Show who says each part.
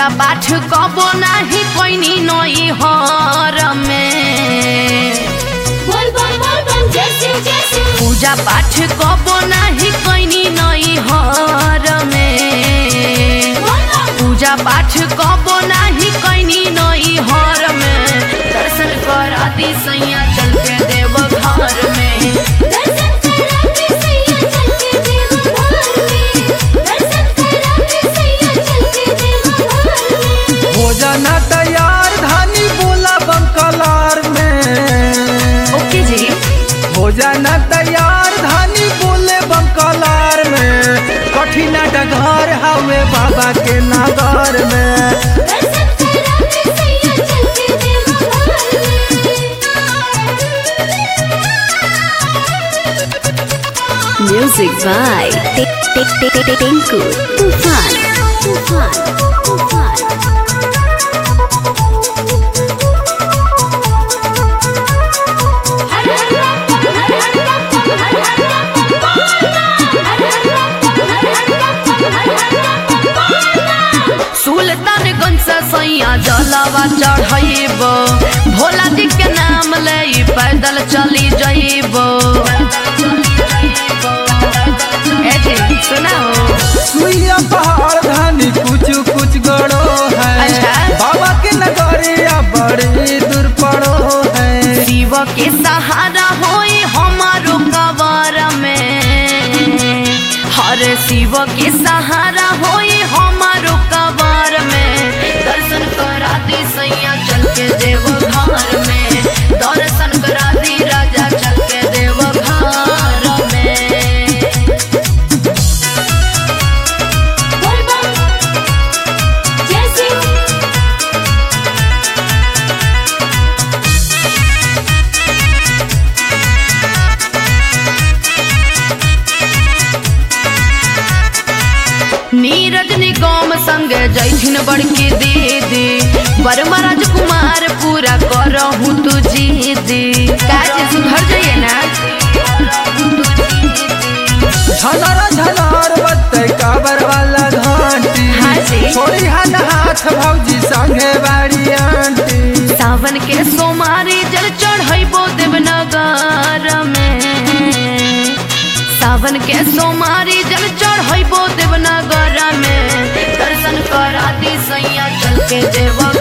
Speaker 1: पूजा पाठ कबो नाही कोइनी नई हर में
Speaker 2: बोल बम बोल बम जय शिव जय शिव
Speaker 1: पूजा पाठ कबो नाही कोइनी नई हर में
Speaker 2: बोल बम
Speaker 1: पूजा पाठ कबो नाही कोइनी नई हर में दर्शन करा दी सैया चल के देव घर में
Speaker 2: दर्शन करा के सैया चल के देव घर में दर्शन करा के सैया चल के देव घर में
Speaker 3: भोजन तैयार धानी बोला बंकलार में
Speaker 1: ओके जी
Speaker 3: भोजन तैयार धानी बोले बंकलार में कठिन डगर हवे बाबा के नगर में
Speaker 2: दर्शन करा के सैया चल के देव घर में
Speaker 4: Music by Tinku Tufan. Tufan. Tufan.
Speaker 2: हर हर बम हर हर बम हर हर बम हर हर बम हर हर बम हर हर बम
Speaker 1: सुल्तानगंज से सैया जलावा चढ़ब भोला जी के नाम ले पैदल चली जइब ए जी सुनाओ
Speaker 3: सुइया पहाड़ धानी कुछ कुछ गड़ो है
Speaker 1: अच्छा।
Speaker 3: बाबा के नगरिया बड़ी दूर पड़ो है
Speaker 1: शिव के सहारा होई हमारो कबर में हर शिव के सहारा होई हमारो कबर में दर्शन करा दी सैया चल के देव घर में दर्शन करा दी राजा चल के देव घर में
Speaker 2: बोल बम जय शिव
Speaker 1: नीरज निगम संग जैथिन बड़की दीदी वर्मा राजकुमार पूरा करहूँ तू जीदी काज सुधर जाइए ना
Speaker 3: झलर झलर बत्ते काबर वाला घंटी
Speaker 1: हाँ जी।
Speaker 3: छोड़ी हन हाथ भौजी संगे बाड़ी आंटी
Speaker 1: सावन के सोमारी जल चढ़ैबो देवनगर में सावन के सोमारी जल चढ़ैबो देवनगर में दर्शन करा दी सैया चल के देव